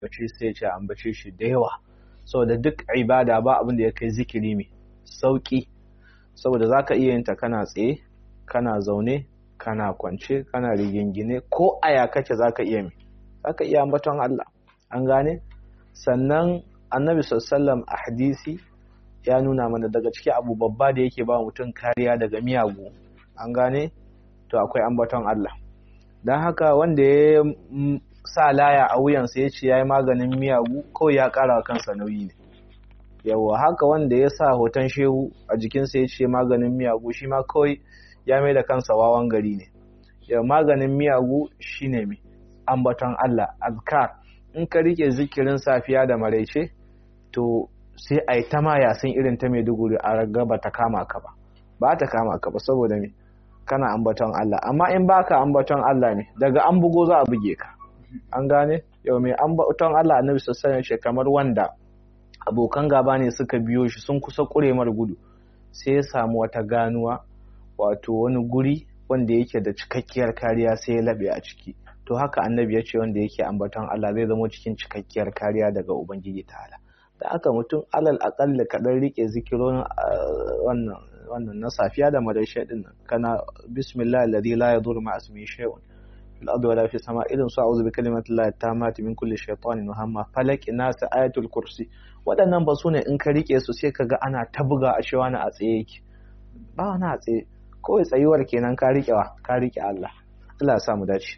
ambace sai ya ce ambace shi da yawa saboda duk ibada ba abin da ya kai zikiri mai sauki saboda zaka iya yin ta kana tsaye kana zaune kana kwance kana rigingine ko aya kake zaka iya mai zaka iya ambaton Allah an gane sannan annabi sallallahu a hadisi ya nuna mana daga ciki abu babba da yake ba mutum kariya daga miyagu an gane to akwai ambaton Allah don haka wanda ya sa laya a wuyansa ya ce ya yi maganin miyagu kawai ya kara kansa nauyi ne yawa haka wanda ya sa hoton shehu a jikinsa ya ce maganin miyagu shi ma kawai ya mai da kansa wawan gari ne ya maganin miyagu shine mai ambaton Allah azkar in ka rike zikirin safiya da maraice to sai a yi ta ma yasin irin ta maiduguri a raga ba ta kama ka ba ba ta kama ka ba saboda me kana ambaton Allah amma in baka ambaton Allah ne daga an bugo za a buge ka an gane yau mai ambaton Allah annabi sallallahu alaihi kamar wanda abokan gaba ne suka biyo shi sun kusa kuremar gudu sai ya samu wata ganuwa wato wani guri wanda yake da cikakkiyar kariya sai ya labe a ciki to haka annabi ya ce wanda yake ambaton Allah zai zama cikin cikakkiyar kariya daga ubangiji ta'ala da aka mutum alal aƙalla kaɗan rike zikirorin wannan wannan na safiya da madarshe din nan kana bismillah alladhi la yadur ma ismihi shay'un fil ardi wala fis sama irin su a'udhu bi kalimati llahi tammati min kulli shaytanin wa hamma falaq nas ayatul kursi waɗannan ba sune in ka rike su sai kaga ana ta buga a cewa na a tsaye yake ba wani a tsaye kawai tsayuwar kenan ka rike wa ka rike Allah Allah ya sa mu dace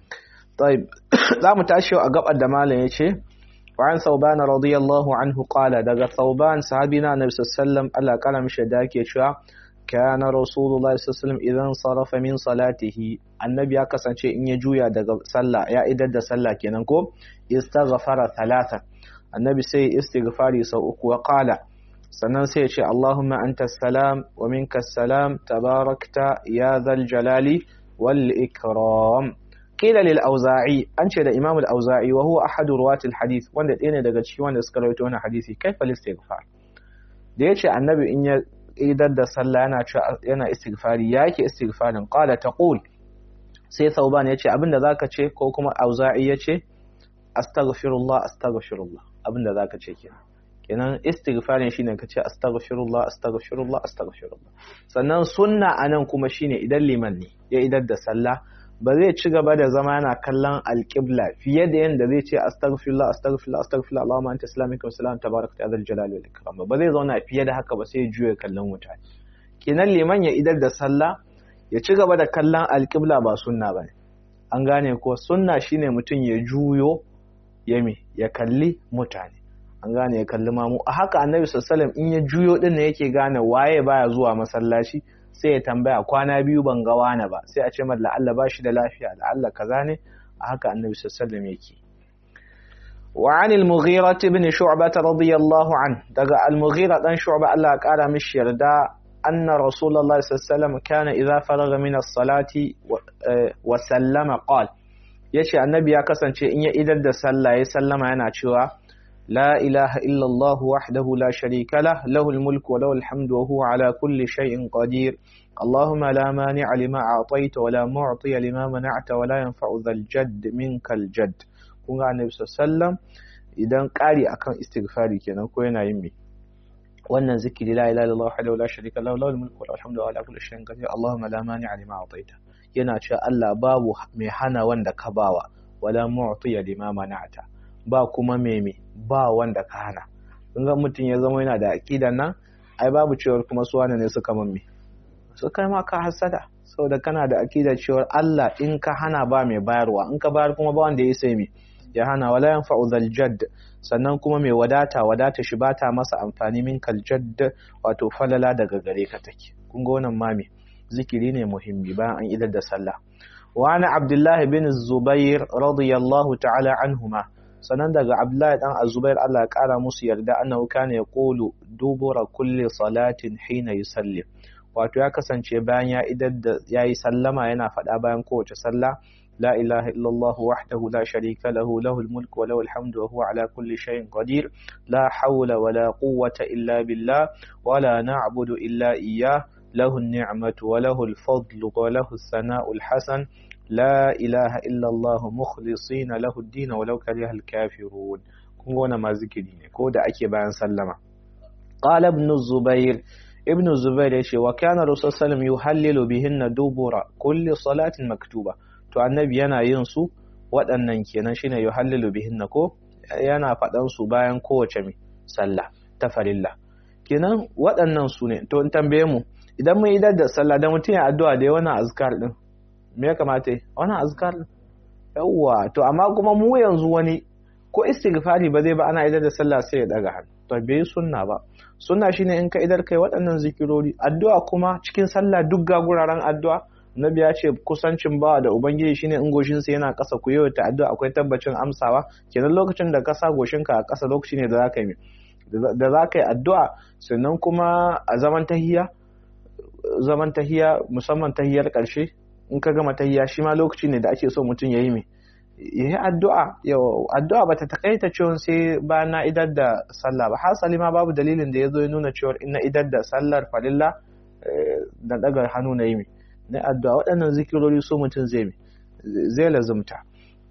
طيب za mu tashi a gabar da malam yace وعن ثوبان رضي الله عنه قال دغ ثوبان صحابينا النبي صلى الله عليه وسلم الله قال مش داكي شوا كان رسول الله صلى الله عليه وسلم اذا انصرف من صلاته النبي ya kasance in ya juya daga sallah ya idar da sallah kenan ko istaghfara thalatha annabi sai istighfari sau uku wa qala sannan sai ya ce Allahumma anta salam wa minka salam tabarakta ya dhal jalali wal ikram kila lil auza'i an ce da imam al auza'i wa huwa ahadu ruwat al hadith wanda ɗaya ne daga cikin wanda suka rawaito wannan hadisi kaifa al istighfar da yace annabi in ya idar da sallah yana yana istighfari yake istighfarin qala taqul sai thauban yace abinda zaka ce ko kuma auza'i yace astaghfirullah astaghfirullah abinda zaka ce kenan kenan istighfarin shine ka ce astaghfirullah astaghfirullah astaghfirullah sannan sunna anan kuma shine idan liman ne ya idar da sallah ba zai ci gaba da zama yana kallon alƙibla fiye da yadda zai ce astaghfirullah astaghfirullah astaghfirullah Allahumma anta islamika wa salam tabarakta ya zal jalali wal ikram ba zai zauna fiye da haka ba sai ya juya kallon mutane kenan liman ya idar da sallah ya ci gaba da kallon alƙibla ba sunna bane an gane ko sunna shine mutum ya juyo ya me ya kalli mutane an gane ya kalli mamu a haka annabi sallallahu alaihi wasallam in ya juyo din ne yake gane waye baya zuwa masallaci sai ya tambaya kwana biyu ban ga wani ba sai a ce mar la'alla ba shi da lafiya la'alla kaza ne a haka annabi sallallahu yake wa an al-mughira ibn shu'bah radiyallahu an daga al-mughira dan shu'bah Allah ya kara mishi yarda anna rasulullahi sallallahu kana idza faraga min as-salati wa sallama qala yace annabi ya kasance in ya idar da sallah ya sallama yana cewa لا إله إلا الله وحده لا شريك له له الملك وله الحمد وهو على كل شيء قدير اللهم لا مانع لما أعطيت ولا معطي لما منعت ولا ينفع ذا الجد منك الجد kun ga annabi sallam idan ƙari akan istighfari kenan ko yana yin me wannan zikiri la ilaha illallah wahdahu la sharika lahu lahul mulku wa lahul hamdu wa ala kulli shay'in qadir allahumma la mani'a lima a'taita yana cewa Allah babu mai hana wanda ka bawa wala mu'tiya lima mana'ta ba kuma meme ba wanda ka hana in ga mutum ya zama yana da aƙidan nan ai babu cewar kuma su wane ne suka mamme su kai ma ka hasada saboda kana da aƙidar cewar Allah in ka hana ba mai bayarwa in ka bayar kuma ba wanda ya sai me ya hana wala yanfa'u zal jadd sannan kuma mai wadata wadata shi bata masa amfani min kal jadd wato falala daga gare ka take kun ga wannan mami zikiri ne muhimmi bayan an idar da sallah wa ana abdullahi bin zubair radiyallahu ta'ala anhuma sannan daga Abdullahi dan Azubair Allah ya kara musu yarda annahu kana yaqulu dubura kulli salatin hina yusalli wato ya kasance bayan ya idar da yayi sallama yana faɗa bayan kowace sallah la ilaha illallah wahdahu la sharika lahu lahul mulku wa lahul hamdu wa huwa ala kulli shay'in qadir la hawla wa la quwwata illa billah wa la na'budu illa iyyah له النعمة وله الفضل وله الثناء الحسن la ilaha illallah mukhlisina lahu ad-din walau kariha al-kafirun kun ga wannan ma zikiri ne ko da ake bayan sallama qala ibn zubair ibn zubair ya ce wa kana rasul sallam yuhallilu bihinna dubura kulli salatin maktuba to annabi yana yin su waɗannan kenan shine yuhallilu bihinna ko yana faɗan su bayan kowace mai sallah ta farilla kenan waɗannan su ne to in tambaye mu idan mun idar da sallah da mutum ya addu'a da wannan azkar din me ya kamata yi wannan azkar din yawwa to amma kuma mu yanzu wani ko istighfari ba zai ba ana idar da sallah sai ya daga hannu to bai sunna ba sunna shine in ka idar kai waɗannan zikirori addu'a kuma cikin sallah duk ga guraren addu'a Nabi ya ce kusancin bawa da Ubangiji shine in goshinsa yana ƙasa ku yau ta addu'a akwai tabbacin amsawa kenan lokacin da ka sa goshinka a ƙasa lokaci ne da za ka yi da za ka yi addu'a sannan kuma a zaman tahiya zaman tahiya musamman tahiyar ƙarshe in ka gama tahiya shi ma lokaci ne da ake so mutum ya yi mai ya yi addu'a yau addu'a bata takaita cewa sai ba na idar da sallah ba hasali ma babu dalilin da ya zo ya nuna cewa in na idar da sallar farilla da daga hannu na yi mai na addu'a waɗannan zikirori so mutum zai zai lazumta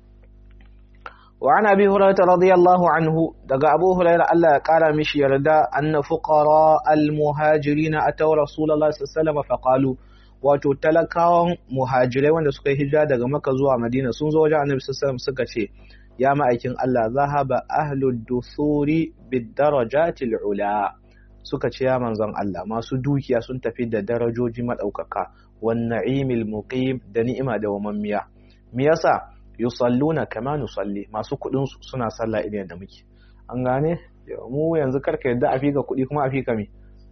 wa ana bi hurairah radiyallahu anhu daga abu hurairah Allah ya kara mishi yarda anna fuqara al muhajirin ataw rasulullahi sallallahu alaihi wasallam faqalu wato talakawan muhajirai wanda suka yi hijira daga maka zuwa madina sun zo wajen annabi sallallahu suka ce ya ma'aikin Allah zahaba ahlud dusuri bid darajatil ula suka ce ya manzon Allah masu dukiya sun tafi da darajoji madaukaka wan na'imil muqim da ni'ima da wamammiya me yasa yusalluna kama nusalli masu kudin su suna sallah idan da muke an gane mu yanzu karka yadda a fika kudi kuma a fika me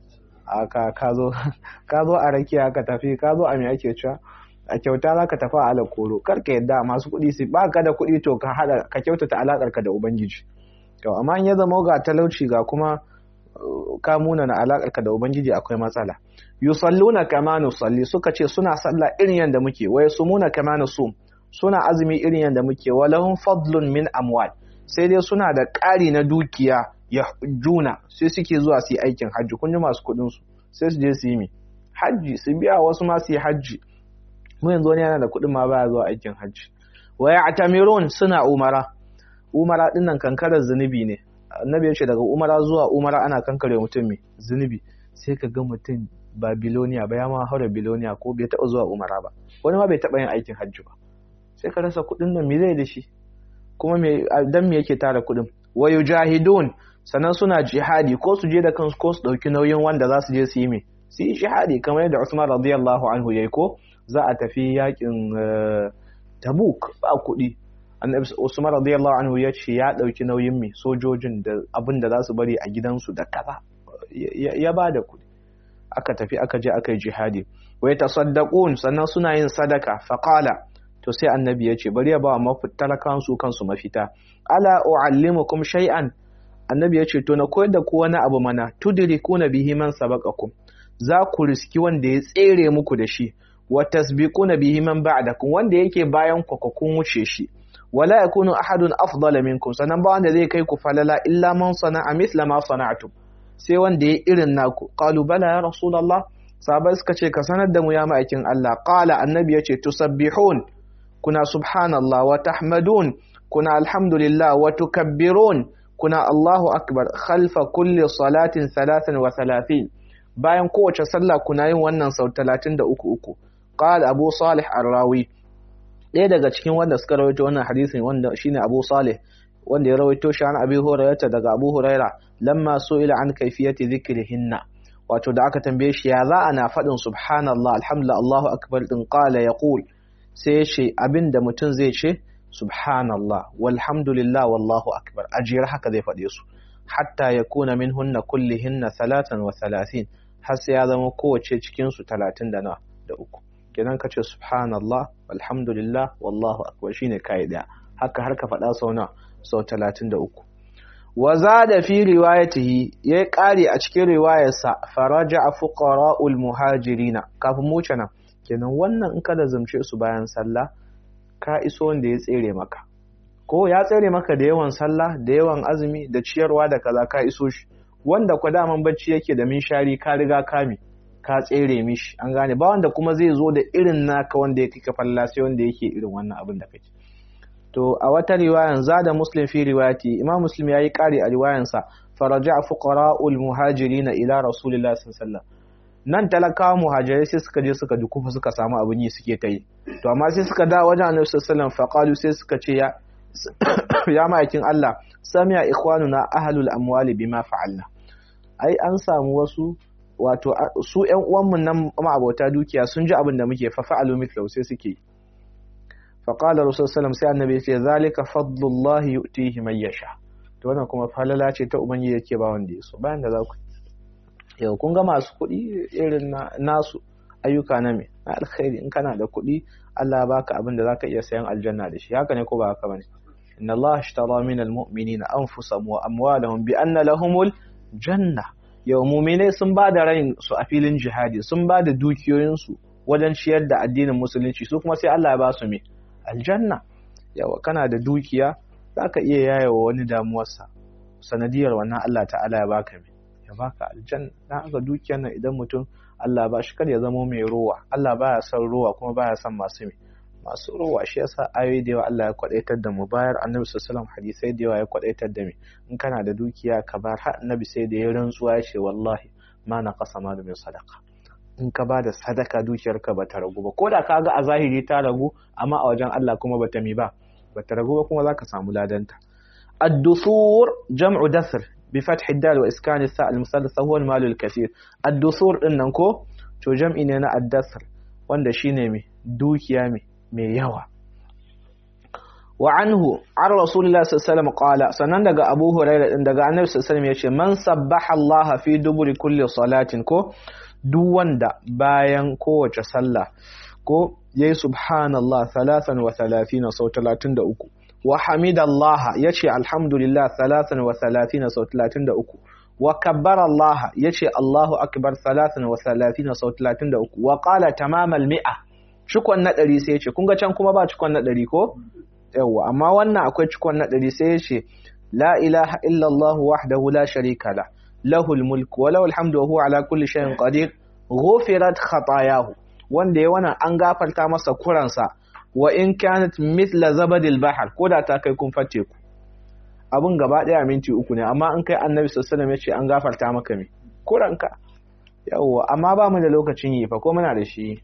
aka ka zo ka zo a rakiya ka tafi ka zo a me ake cewa a kyauta za ka tafi a ala koro karka yadda masu kudi su ba ka da kudi to ka hada ka kyautata alakar ka da ubangiji to amma in ya zama ga talauci ga kuma ka muna na alakar ka da ubangiji akwai matsala yusalluna kama nusalli suka ce suna sallah irin yanda muke wa yasumuna kama nusum suna azumi irin yanda muke wa lahum fadlun min amwal sai dai suna da ƙari na dukiya ya juna sai suke zuwa su yi aikin hajji kun ji masu kuɗin su sai su je su yi mi hajji su biya wasu ma su yi hajji mu yanzu wani yana da kuɗin ma baya zuwa aikin hajji wa ya'tamirun suna umara umara dinnan kankarar zunubi ne annabi ya ce daga umara zuwa umara ana kankare mutum mai zunubi sai ka ga mutum ba biloniya ba ya ma haura biloniya ko bai taɓa zuwa umara ba wani ma bai taɓa yin aikin hajji ba sai ka rasa kuɗin nan me zai da shi kuma me dan me yake tara kuɗin wa yujahidun sannan suna jihadi ko su je da kansu ko su ɗauki nauyin wanda za su je su yi me su yi jihadi kamar yadda Usman radiyallahu anhu yayi ko za a tafi yakin Tabuk ba kuɗi annabi Usman radiyallahu anhu ya ce ya ɗauki nauyin mai sojojin da abin da za su bari a gidansu da kaza ya ba da kuɗi aka tafi aka je aka yi jihadi wa yatasaddaqun sannan suna yin sadaka faqala to sai annabi ya ce bari ya ba talakan su kansu mafita ala uallimukum shay'an annabi ya ce to na koyar da ku wani abu mana tudrikuna bihi man sabaqakum za ku riski wanda ya tsere muku da shi wa tasbiquna bihi man ba'dakum wanda yake bayan ku kun wuce shi wala yakunu ahadun afdala minkum sanan ba wanda zai kai ku falala illa man sana'a mithla ma sana'tum sai wanda ya irin naku qalu bala ya rasulullah sahabbai suka ce ka sanar da mu ya ma'aikin Allah qala annabi yace tusabbihun kuna subhanallah wa tahmadun kuna alhamdulillah wa tukabbirun kuna Allahu akbar khalfa kulli salatin 33 bayan kowace sallah kuna yin wannan sau 33 uku qala abu salih ar-rawi ɗaya daga cikin wanda suka rawaito wannan hadisin wanda shine Abu Salih wanda ya rawaito shi an Abi Hurairah daga Abu Hurairah lamma su'ila an kayfiyati dhikrihinna wato da aka tambaye shi ya za ana faɗin subhanallah alhamdulillah Allahu akbar din qala yaqul sai ce abinda mutum zai ce subhanallah walhamdulillah wallahu akbar ajiyar haka zai faɗe su hatta yakuna minhunna kullihinna salatan wa salasin har sai ya zama kowace cikin su talatin da na da uku kenan ka ce subhanallah alhamdulillah wallahu akbar shine kai daya haka har ka faɗa sau na sau 33 wa zada fi riwayatihi yayi ƙari a cikin riwayarsa faraja fuqara'ul muhajirina kafin mu nan kenan wannan in ka da zamce su bayan sallah ka iso wanda ya tsere maka ko ya tsere maka da yawan sallah da yawan azumi da ciyarwa da kaza ka iso shi wanda kwa daman bacci yake da minshari ka riga kame ka tsere mishi an gane ba wanda kuma zai zo da irin naka wanda ya kika falla sai wanda yake irin wannan abin da kake to a wata riwayan zada muslim fi riwayati imam muslim yayi kari a riwayansa faraja fuqara'ul muhajirin ila rasulillahi sallallahu alaihi wasallam nan talakawa muhajirai sai suka je suka dukufa suka samu abin yi suke ta yi to amma sai suka da wajen annabi sallallahu alaihi wasallam faqalu sai suka ce ya ya ma'aikin Allah sami'a ikhwanuna ahlul amwali bima fa'alna ai an samu wasu wato su ƴan uwanmu nan ma'abota dukiya sun ji abin da muke fa fa'alu mithlahu sai suke fa qala rasul sallam sai annabi ya ce zalika fadlullahi yu'tihi man yasha to wannan kuma falala ce ta ubangiji yake ba wanda yaso bayan da za ku yau kun ga masu kuɗi irin nasu ayyuka na me na alkhairi in kana da kuɗi Allah ya baka abin da zaka iya sayan aljanna da shi haka ne ko ba haka bane inna Allah ishtara min almu'minina anfusahum wa amwalahum bi anna lahumul janna yau mu'minai sun ba da rain su a filin jihadi sun ba da dukiyoyin su wajen ciyar da addinin musulunci su kuma sai Allah ya ba su me aljanna yawa kana da dukiya zaka iya yayewa wani damuwarsa sanadiyar wannan Allah ta'ala ya baka me ya baka aljanna dan aka dukiyar nan idan mutum Allah ba shi kar ya zama mai rowa Allah baya son rowa kuma baya son masu mai masu rowa shi yasa ayoyi da yawa Allah ya kwadaitar da mu bayar annabi sallallahu alaihi hadisai da yawa ya kwadaitar da mu in kana da dukiya ka bar har annabi sai da ya rantsuwa ya ce wallahi ma na qasa malu min sadaqa in ka ba da sadaka dukiyarka ba ta ragu ba ko da ka ga a zahiri ta ragu amma a wajen Allah kuma bata mi ba bata ragu ba kuma zaka samu ladanta ad-dusur jam'u dasr بفتح الدال وإسكان الثاء المثلثة هو المال الكثير الدثور إنن كو to jam'i ne na addasar wanda shine mai dukiya mai yawa wa anhu an rasulullah sallallahu qala sannan daga abu hurairah din daga annabi sallallahu yace man sabbaha Allah fi duburi kulli salatin ko duk wanda bayan kowace sallah ko yayi subhanallah 33 sau 33 wa hamidallah yace alhamdulillah 33 sau 33 wa kabbara Allah yace Allahu akbar 33 sau 33 wa qala tamamal mi'a cikon na 100 sai yace kun ga can kuma ba cikon na 100 ko yawa amma wannan akwai cikon na 100 sai yace la ilaha illa Allah wahdahu la sharika la lahul mulku wa lahul hamdu wa huwa ala kulli shay'in qadir ghufirat khatayahu wanda ya wannan an gafarta masa kuransa wa in kanat mithla zabadil bahar ko da ta kai kun fatte ku abun gaba daya minti uku ne amma in kai annabi sallallahu alaihi wasallam ya ce an gafarta maka me kuranka yawa amma ba mu da lokacin yi fa ko muna da shi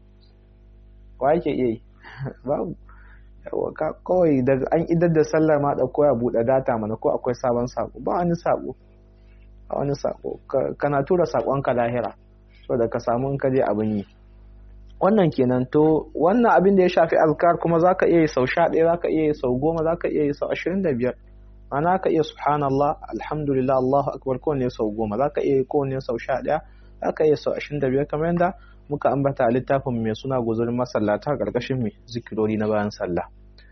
wa yake iya yi babu yawa ka kawai daga an idar da sallar ma da koya buɗe data mana ko akwai sabon sako ba wani sako a wani sako kana tura sakonka lahira saboda ka samu in ka je abin yi wannan kenan to wannan abin da ya shafi azkar kuma zaka iya yi sau sha ɗaya zaka iya yi sau goma zaka iya yi sau ashirin da biyar ana ka iya subhanallah alhamdulillah allahu akbar kowanne sau goma zaka iya yi kowanne sau sha ɗaya zaka iya sau ashirin da biyar kamar yadda muka ambata a littafin mai suna guzurin masallata ƙarƙashin mai zikirori na bayan sallah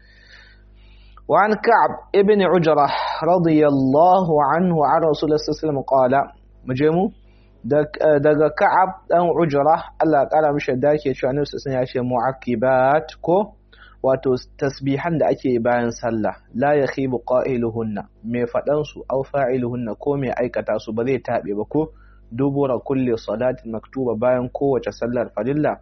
وعن كعب ابن عجرة رضي الله عنه عن رسول الله صلى الله عليه وسلم قال مجمو daga Ka'ab dan Ujra Allah kara mishi da yake cewa Annabi sallallahu ya ce mu'aqibat ko wato tasbihan da ake bayan sallah la yakhibu qailuhunna me fadan su aw fa'iluhunna ko me aikata su ba zai tabe ba ko dubura kulli salatin maktuba bayan kowace sallar farilla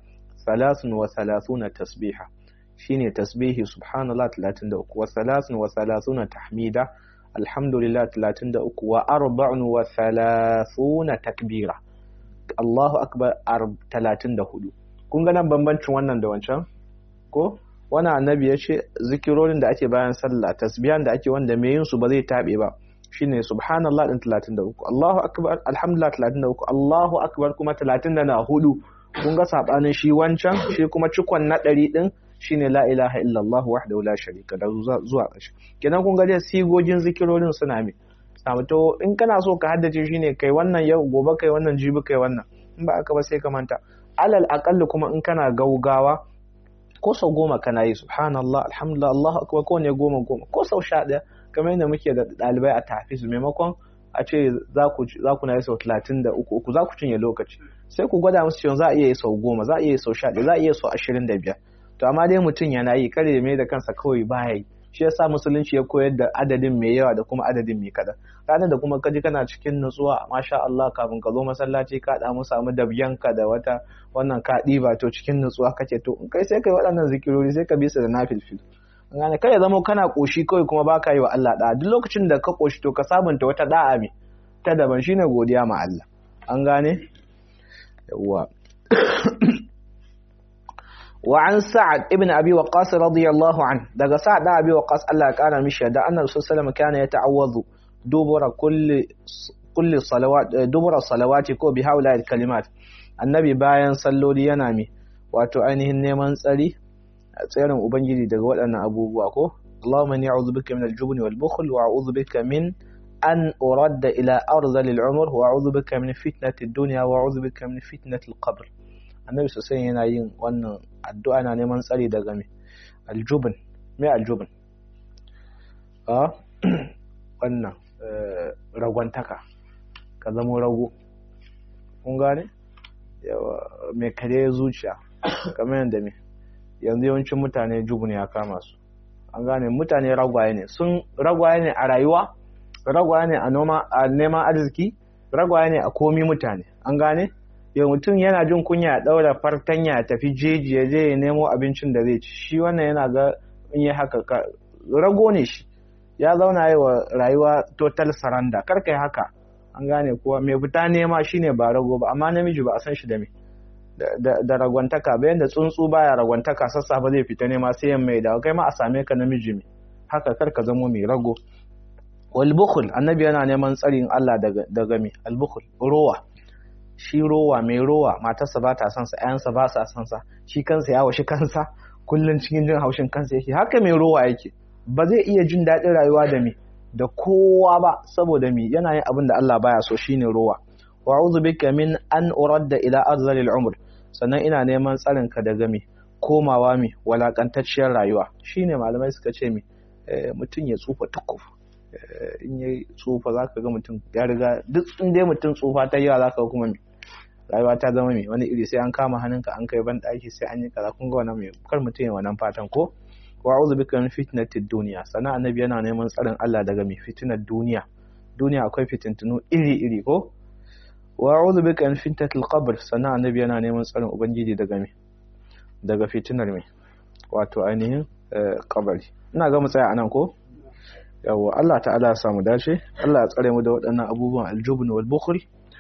33 tasbiha shine tasbihi subhanallah 33 wa 33 tahmida alhamdulillah 33 wa arba'un wa thalathuna takbira Allahu akbar 34 kun ga nan bambancin wannan da wancan ko wannan annabi ya ce zikirorin da ake bayan sallah tasbihan da ake wanda mai yin su ba zai tabe ba shine subhanallah din 33 Allahu akbar alhamdulillah 33 Allahu akbar kuma 34 kun ga sabanin shi wancan shi kuma cikon na 100 din shine la ilaha illallah wahdahu la sharika da zuwa ƙarshe kenan kun ga dai sigogin zikirorin suna me samu to in kana so ka haddace shine kai wannan yau gobe kai wannan jibi kai wannan in ba aka ba sai ka manta alal aqalli kuma in kana gaugawa ko sau goma kana yi subhanallah alhamdulillah allahu akbar ko ne goma goma ko sau sha ɗaya kamar yadda muke da ɗalibai a tafiz maimakon a ce za ku na yi sau talatin da uku uku za ku cinye lokaci sai ku gwada musu cewa za a iya yi sau goma za a iya yi sau sha ɗaya za a iya yi sau ashirin da biyar to amma dai mutum yana yi kare mai da kansa kawai baya yi shi yasa musulunci ya koyar da adadin mai yawa da kuma adadin mai kaɗan ranar da kuma kaji kana cikin nutsuwa masha Allah kafin ka zo masallaci ka da mu samu dabyanka da wata wannan ka ɗiba to cikin nutsuwa kake to in kai sai kai waɗannan zikirori sai ka bi su da nafilfil gane kai ya zama kana koshi kawai kuma baka yi wa Allah da'a duk lokacin da ka koshi to ka sabunta wata da'a mai ta daban shine godiya ma Allah an gane yawwa وعن سعد ابن أبي وقاص رضي الله عنه دقى سعد أبي وقاص الله كان مشي دا أن الرسول صلى الله عليه وسلم كان يتعوذ دبر كل كل الصلوات دبر الصلوات كو بهؤلاء الكلمات النبي باين صلوا لي ينامي wato ainihin neman tsari a tsarin ubangiji daga waɗannan abubuwa ko Allahumma inni a'udhu bika min al-jubn wal bukhl wa a'udhu bika min an uradda ila arzalil umr wa a'udhu bika min fitnati ad-dunya wa a'udhu bika min fitnati al-qabr annabi sosai yana yin wannan addu'a na neman tsari daga me aljubin me aljubin a wannan ragwantaka ka zama rago kun gane yawa mai kare zuciya kamar yadda me yanzu yawancin mutane jubin ya kama su an gane mutane ragwaye ne sun ragwaye ne a rayuwa ragwaye ne a noma a neman arziki ragwaye ne a komi mutane an gane yau mutum yana jin kunya ya ɗaura fartanya ya tafi jeji ya je ya nemo abincin da zai ci shi wannan yana ga in yi haka rago ne shi ya zauna yi wa rayuwa total saranda kar kai haka an gane kuwa mai fita nema shine ba rago ba amma namiji ba a san shi da me da ragwantaka bayan da tsuntsu baya ragwantaka sassa ba zai fita nema sai yan mai dawo kai ma a same ka namiji me haka kar ka zamo mai rago wal bukhul annabi yana neman tsarin Allah daga daga me al bukhul rowa shi rowa mai rowa matarsa ba ta son sa ƴaƴansa ba sa son sa shi kansa ya washi kansa kullun cikin jin haushin kansa yake haka mai rowa yake ba zai iya jin daɗin rayuwa da me da kowa ba saboda me yana yin abin da Allah baya so shine rowa wa a'udhu bika min an uradda ila arzalil umr sannan ina neman tsarin ka daga me komawa me walakantacciyar rayuwa shine malamai suka ce me mutum ya tsufa tukuf in ya tsufa zaka ga mutum ya riga duk in dai mutum tsufa ta yawa zaka kuma me rayuwa ta zama mai wani iri sai an kama hannunka an kai ban ɗaki sai an yi kaza kun ga wannan mai kar mutum ya wannan fatan ko wa a'udhu bika min fitnatid dunya sana annabi yana neman tsarin Allah daga mai fitinar duniya duniya akwai fitintunu iri iri ko wa a'udhu bika min fitnatil qabr sana annabi yana neman tsarin ubangiji daga mai daga fitinar mai wato ainihin kabari ina ga mu tsaya anan ko yawa Allah ta'ala ya samu dace Allah ya tsare mu da waɗannan abubuwan aljubn wal bukhl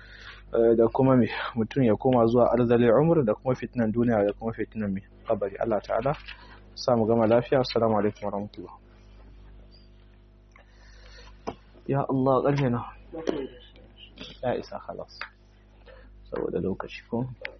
da kuma me mutum ya koma zuwa arzalin umar da kuma fitinan duniya da kuma fitinan mai kabari Allah ta'ala samu gama lafiya assalamu alaikum warahmatullah ya Allah ƙarfe na ya isa halas saboda lokaci ko